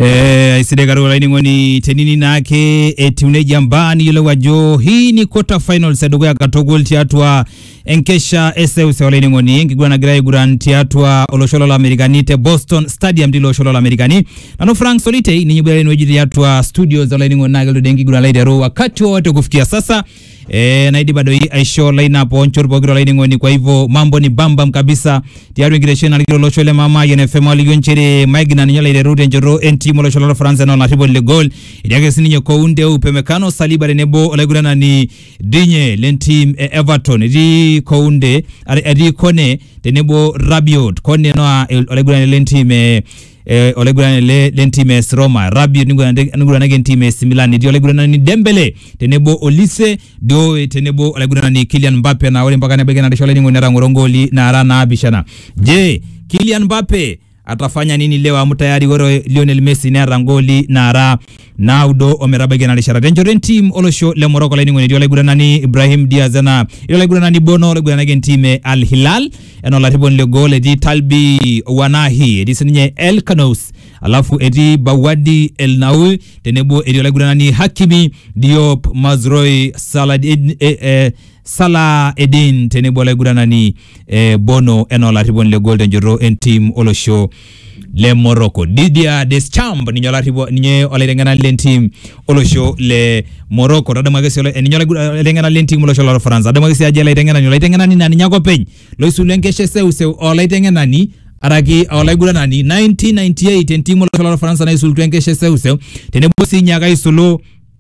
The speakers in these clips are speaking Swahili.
Eh, iside katika laining'oni tenini nake etiuneji ambani yiolou ajo hii ni quarter finals edukuya katukul tiatua enkesha eseuseu olaining'oni enkiguran nagira aiguran tiatua olosho lolamerikani te boston stadium tilo osho lolamerikani nanu frank solitei ninye iboitare enewueji tiatua studios olaining'oni naa kelotu enkiguran laiteru wakati wowote kufikia sasa e, naidipa doi aisho lineup onchot pokira olaining'oni kwa hivyo mambo ni bambam kabisa tiatua enkitesheni nalikito olosho le mama yenfm alikio nchere maigina ninye olaiteru tenchoto entim olosho lolfaransa enaa olarriponi le gol etii ake sininye kounde upemekano saliba tenebo olaiguranani dinye lentim e everton etii kounde are- etii kone tenebo rabiot kone noa el- olaiguranani lentim e eh, olaiguranani le lentim e AS Roma Rabiot niguranade- niguranaki entim e AC Milan etii olaiguranani Dembele tenebo Olise Doe tenebo olaiguranani Kylian Mbappe na ore mpaka nebaiki narisho olainining'oni netang'oro ngoli naara naapishana je Kylian Mbappe atafanya nini leo amu tayari ore Lionel Messi neeta ngoli naara naudo ometabaiki ena rishata tenchoto entim olosho le Morocco olainining'oni etii olaiguranani Ibrahim Diaz ena etii olaiguranani Bono olaiguranaki entim e Al Hilal enaa olarriponi le gol etii Talbi Wanahi etii sininye El Kanous alafu etii Bawadi El Naul tenebo etii olaiguranani Hakimi Diop Mazroi Saladin eh, eh, Salah Edin tenebo olaiguranani eh, Bono enaa olarriponi le gol tenchoto entim olosho le Morocco Didier Deschamps ninye olarripo ninye olaiteng'enani lentim olosho le Morocco tadamu ake sii ola- ninye olaigu- olaiteng'enani lentim olosho lorfaransa tadamu ake sii ajo olaiteng'enani olaiteng'enani naa ninye ake openy loisulu enkesha eseuseu olaiteng'enani araki olaiguranani 1998 entim olosho lorfaransa naisulutua enkesha eseuseu tenebo sii ninye ake aisulu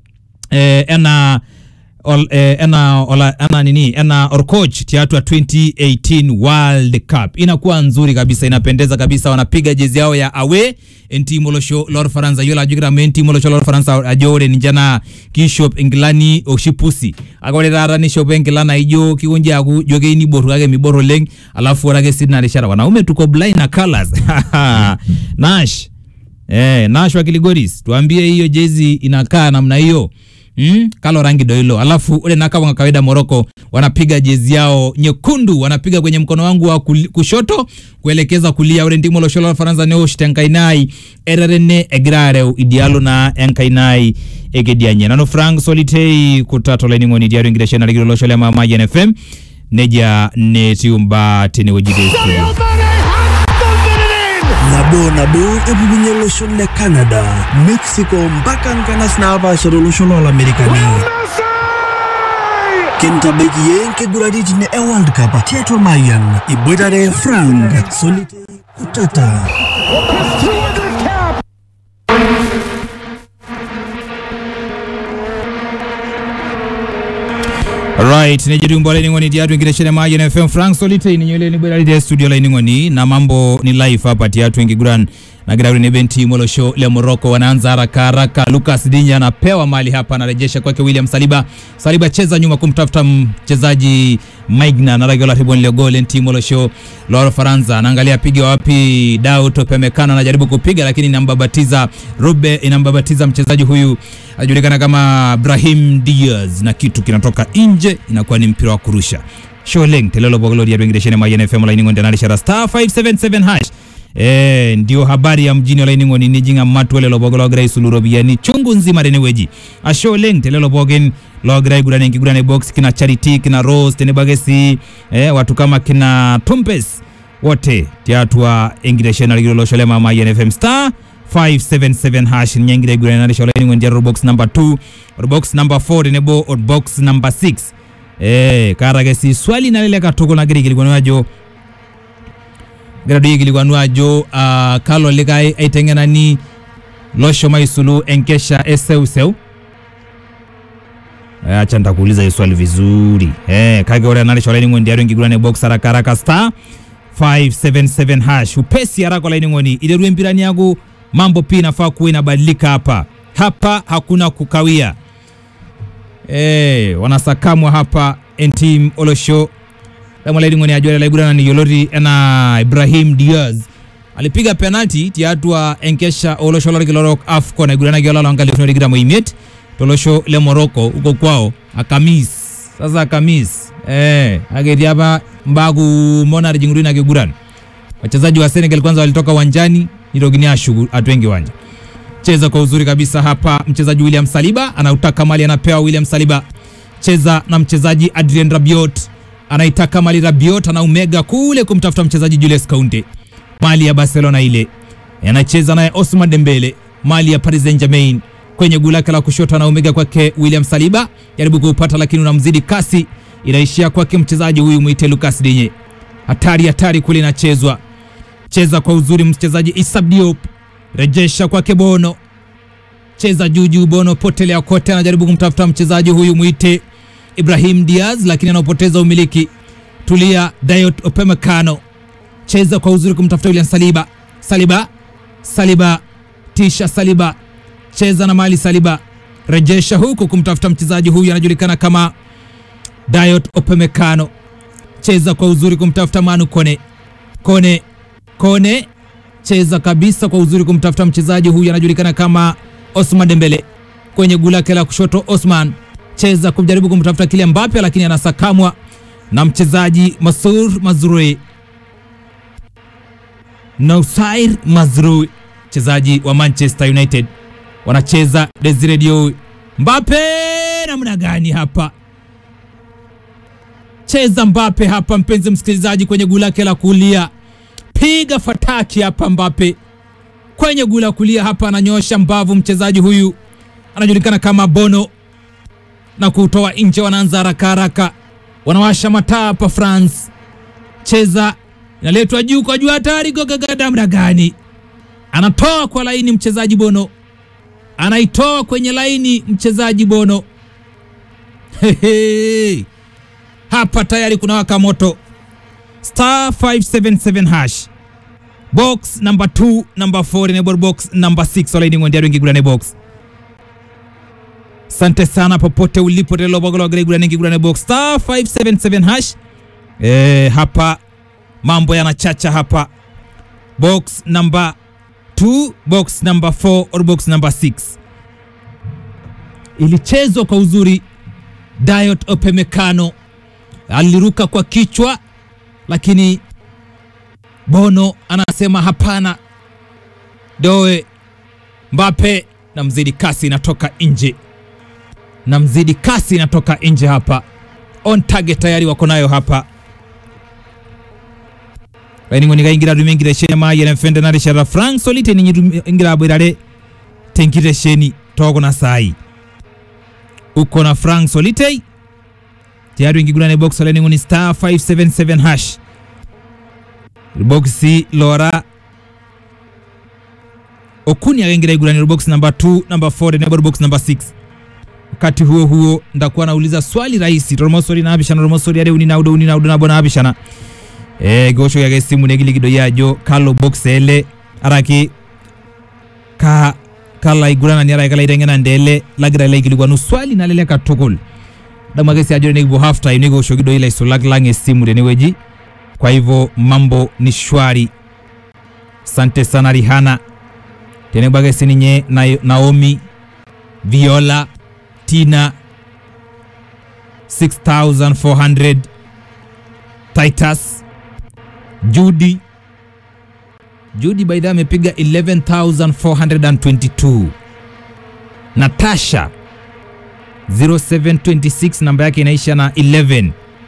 eh, enaa ol, eh, ena, ola, ena nini ena orcoach tiatua 2018 World Cup inakuwa nzuri kabisa, inapendeza kabisa. Wanapiga jezi yao ya awe entimu olosho lorfaransa yiolo ajo kitamu entimu olosho lorfaransa ajo ore ninche naa kishop inkilani oshi pusi ake ore taata nishopo enkila naijo kikonji aaku ijo keyieu niboru kake mibor oleng alafu ore ake sii tina rishata wanaume tuko blind na colors Nash Eh, Nash wa Kiligoris, tuambie hiyo jezi inakaa namna hiyo. Mm, kalo rangi ndo hilo. Alafu ule na kama kawaida Morocco wanapiga jezi yao nyekundu, wanapiga kwenye mkono wangu wa kuli- kushoto kuelekeza kulia. Ore ndimo losholo la Faransa neo shitenkainai ererene egirareu idialo na enkainai egedianye. Nano Frank Solitei kutato laining'oni diario ingireshena ligiro losho le mama FM neja netiumba tenewueji de studio. nabo nabo epukunye olosho le canada mexico mpaka nkanas naapaasha tolosho loolamerikani kintabaiki yie nkiguraritin e world cup tiatua mayan iboitare frank solitei kutata Right, nejitumbo laining'oni tiatu enkitesheni e Mayian FM Frank Solitei ninye ole niboitare te studio laining'oni na mambo ni live hapa tiatu enkiguran nagira ure nebe timu olosho le Morocco wanaanza haraka haraka. Lucas Dinya anapewa mali hapa, anarejesha kwake William Saliba. Saliba cheza nyuma kumtafuta mchezaji Maigna naragi olarriponi le gol timu olosho la Ufaransa. Anaangalia piga wapi, Daud Upamecano anajaribu kupiga lakini inambabatiza Rube, inambabatiza mchezaji huyu anajulikana kama Brahim Diaz na kitu kinatoka nje, inakuwa ni mpira wa kurusha. Sholeng telelo bogolo dia bengireshene Mayian FM laini ngonde nalishara star 577 hash Eh, ndio habari ya mjini olaining'oni nijing'a matu ele lobogo logira aisulu ropiyiani chungu nzima tenewueji ashe oleng telelo pookin logira aiguran enkiguran e box kina charity kina rose tenebo ake sii eh, watu kama kina tumpes wote tiatua enkitesheni nalikito olosho le mama Mayian FM star 577 hash ninye egira aiguran narisho olaining'oni tiatua box number 2 box number 4 tenebo o box number 6 eh, kaata ake sii swali nalelek katukul nagira aikilikuanu ajo egira doi aikilikuanu ajo uh, kalo likae aiteng'enani loshomo aisulu enkesha eseuseu Eh, acha nitakuuliza hii swali vizuri eh, kake ore enarisho olainining'oni tiatua enkiguran e box haraka haraka star 577 hash upesi haraka olainining'oni iterua empirani yaku mambo pia inafaa kuwa inabadilika hapa hapa hakuna kukawia eh, wanasakamwa hapa entim olosho lamalaining'oni ajo laiguranani yioloti enaa Ibrahim Diaz alipiga penalti tiatua enkesha olosho lorkilorok AFCON aiguranaki olala wa nkalifuni tikitam oimiet tolosho le Morocco huko kwao Akamis. Sasa Akamis eh, ake etii apa mbaa kumok natijing'utua ina kiguran wachezaji wa Senegal kwanza walitoka uwanjani nitokini ashuku atua enkiwanja cheza kwa uzuri kabisa hapa. Mchezaji William Saliba anautaka mali, anapewa William Saliba, cheza na mchezaji Adrien Rabiot, anaitaka mali. Rabiot anaumega kule kumtafuta mchezaji Julius Kounde, mali ya Barcelona ile, anacheza naye Osman Dembele, mali ya Paris Saint-Germain kwenye guu lake la kushoto, anaumega kwake William Saliba, jaribu kuupata lakini unamzidi kasi, inaishia kwake mchezaji huyu mwite Lucas Digne. Hatari hatari kule inachezwa, cheza kwa uzuri mchezaji Issa Diop rejesha kwake Bono, cheza juu juu. Bono potelea kote, anajaribu kumtafuta mchezaji huyu mwite Ibrahim Diaz, lakini anaopoteza umiliki. Tulia Dayot Opemekano, cheza kwa uzuri kumtafuta William Saliba. Saliba, Saliba, tisha Saliba, cheza na mali Saliba, rejesha huku kumtafuta mchezaji huyu anajulikana kama Dayot Opemekano, cheza kwa uzuri kumtafuta Manu Kone, Kone, Kone cheza kabisa kwa uzuri kumtafuta mchezaji huyu anajulikana kama Osman Dembele kwenye guu lake la kushoto. Osman cheza kujaribu kumtafuta kile Mbappe, lakini anasakamwa na mchezaji Masur Mazrui, Nausair Mazrui, mchezaji wa Manchester United. Wanacheza Desire Diou. Mbappe namna gani hapa? Cheza Mbappe hapa, mpenzi msikilizaji, kwenye guu lake la kulia piga fataki hapa Mbappe kwenye gula la kulia hapa, ananyosha mbavu mchezaji huyu anajulikana kama Bono na kutoa nje. Wanaanza haraka haraka, wanawasha mataa hapa France. Cheza inaletwa juu kwa juu, hatari gogagada, mda gani? Anatoa kwa laini mchezaji Bono, anaitoa kwenye laini mchezaji Bono. Hehe. Hapa tayari kuna waka moto star 577 hash box number 2 number 4 enable box number 6 olaini ng'ondiaro ingigurane box sante sana popote ulipo telobagologregurane ingigurane box star 577 hash e, hapa mambo yanachacha hapa box number 2 box number 4 or box number 6 ilichezwa kwa uzuri Dayot Opemekano aliruka kwa kichwa lakini Bono anasema hapana. Doe Mbappe na mzidi kasi inatoka nje, na mzidi kasi inatoka nje hapa. On target tayari wako nayo hapa lainingoni kaingira rumengire sheni maye na mfende nare shara frank solite ni ingira bwirare tenkire sheni togo na sai uko na frank solite tayari ingigulane box lainingoni star 577 hash boxi lora okuni akaingira iguraniro box number 2 number 4 enable box number 6 wakati huo huo ndakuwa nauliza swali rahisi toromosori nabishana toromosori are uni naudo uni naudo nabo nabishana e gosho yage simu negiligido yajo kalo box ele araki ka kala igurana ni ara kala itengena ndele lagira ile ikiligwanu swali nalele katukul damagesi ajore negibo half time nego shogido ile isolag lange simu deneweji kwa hivyo mambo ni shwari. Sante sana Rihana tenebagesi ninye na Naomi Viola Tina 6400 Titus Judy Judy by the amepiga 11422 Natasha 0726 namba yake inaisha na 11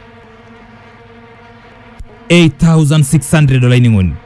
8600 dola iningoni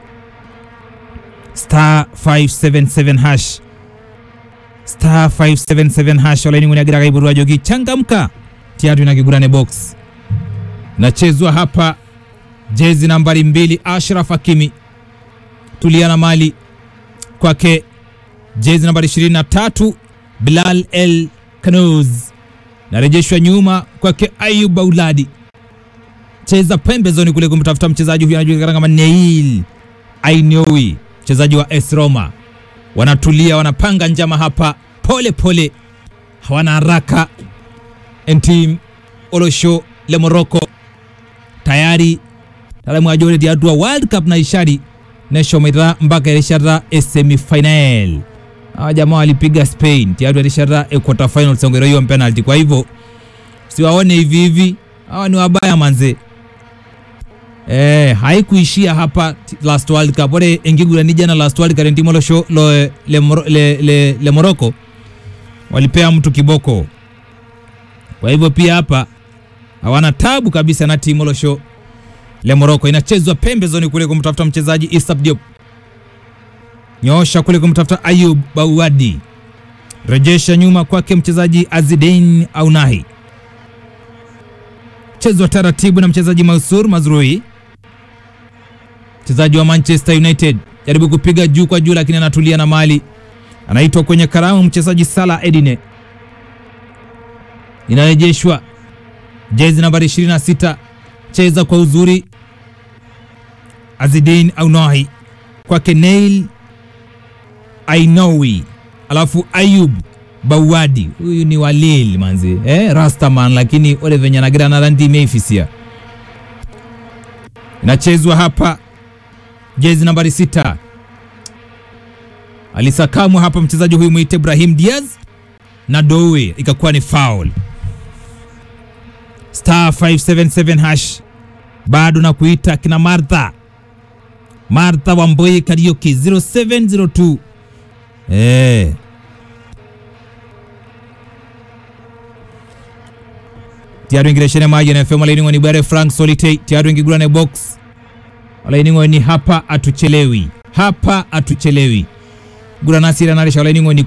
star 577 hash star 577 hash ola iningoni agira kaiburua jogi changamka tiatu inakigurane box nachezwa hapa jezi nambari mbili Ashraf Hakimi tuliana mali kwake jezi nambari 23 Bilal El Kanouz narejeshwa nyuma kwake Ayub Auladi cheza pembezoni kule kumtafuta mchezaji huyu anajulikana kama Neil Ainoui, mchezaji wa AS Roma. Wanatulia, wanapanga njama hapa pole pole, hawana haraka. Entim Olosho le Morocco tayari talamu ajore diadua World Cup na ishari nesho mira mpaka ilishara semi final. Hawa jamaa walipiga Spain tayari ilishara quarter final songero hiyo penalty. Kwa hivyo siwaone hivi hivi, hawa ni wabaya manze. eh, haikuishia hapa t- last world cup ore enkiguran jana last world cup entimo losho lo, le, Moro- le, le, le morocco walipea mtu kiboko kwa hivyo pia hapa hawana tabu kabisa na timu losho le morocco inachezwa pembezoni kule kumtafuta mchezaji Isap Diop nyoosha kule kumtafuta Ayub Bawadi rejesha nyuma kwake mchezaji Azidein Aunahi chezwa taratibu na mchezaji Mansur Mazrui mchezaji wa Manchester United jaribu kupiga juu kwa juu, lakini anatulia na mali, anaitwa kwenye karamu mchezaji Salah Edine, inarejeshwa jezi nambari 26, cheza kwa uzuri Azidin Aunahi kwake Neil Ainowi, alafu Ayub Bawadi, huyu ni walil manzi eh, Rastaman, lakini ole venye anagira na randi imeifisia. Inachezwa hapa jezi nambari sita, alisakamwa hapa mchezaji huyu mwite Ibrahim Diaz na Dowe, ikakuwa ni foul. Star 577 hash bado na kuita kina Martha Martha Wamboi Karaoke 0702 eh tiaru ingireshene maji na FM alaini ngoni bare Frank Solite tiaru ingigurane box alaini ngoni hapa atuchelewi hapa atuchelewi gura nasira narisha alaini ngoni